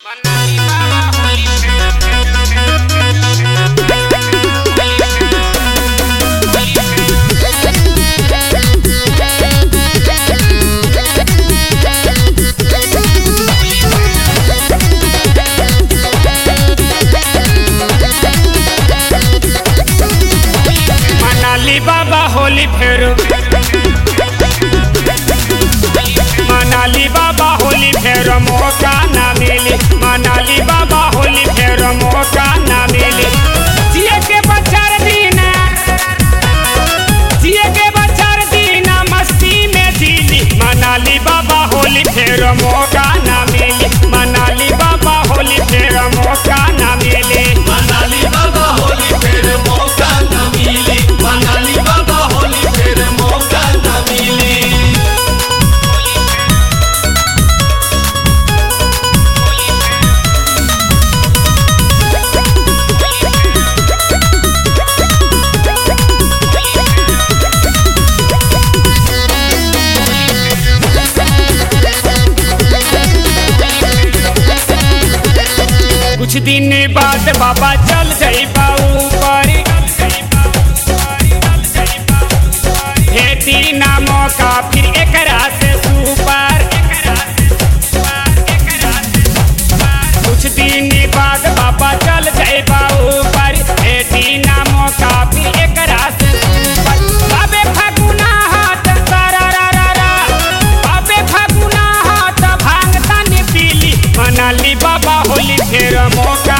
मनाली बाबा होली फेर मनाली बाबा होली फेर मौका ना मिली मनाली बाबा होली फेर मौका ना मिली जिए के बचार दीना जिए के बचार दीना मस्ती में जीली मनाली बाबा होली फेर मौका ना मिली मनाली बाबा होली फेर मौका ना मिली मनाली बाबा होली फिर मौका न मिली मनाली बाबा होली फिर मौका न मिली कुछ दिन बाद बाबा चल जाई ऊपर भेटी ना मौका फिर एकरा से सुपर कुछ दिन बाद बाबा चल जाई ऊपर भेटी ना मौका फिर एकरा से सुपर बाबे फागुना हाथ तारा रा रा रा बाबे फागुना हाथ भांग तन पीली मनाली बाबा होली फेर मौका